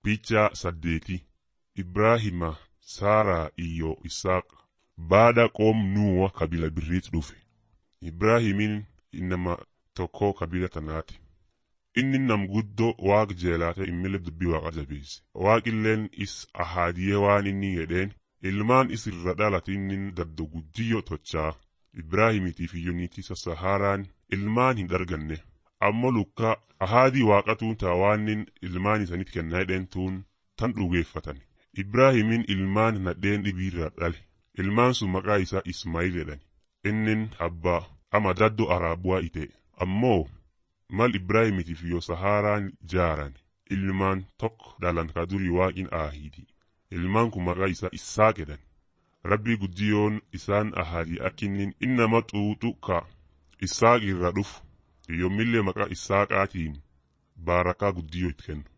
Picha saddeeti Ibraahima, Saaraa iyyo Isaaqa baada qoom Nuuwa kabila birriit dhufe. Ibraahimin inama tokko kabila tanaati. Inni nam guddoo waaqa jeelaate immile dubbii waaqa jabeesse. Waaqilleen is ahaadiyee waan inni jedheen ilmaan is irra dhalate inni daddo guddiyyo tochaa. Ibraahimitiif iyyoniitisa Sahaaraan ilmaan hin arganne. Ammoo lukkaa ahaadii waaqatuun taa waanin ilmaan isanitti kennaa jedheen tuun tan dhugeeffatan. Ibraahimin ilmaan nadheen dhibiirra dhale. Ilmaan sun maqaa isaa Ismaa'il jedhan. Innin abbaa ama daddo araabuwaa ite. Ammoo mal Ibraahimitiif yoo Sahaaraan jaaran ilmaan tokko dhalan ka durii waaqin aahidi. Ilmaan kun maqaa isaa Isaaq jedhan. Rabbii guddiyoon isaan ahadii akkinnin innama xuuxu ka Isaaq irra dhufu yommillee maqaa Isaaqaatiin baarakaa guddiyoo itti kennu.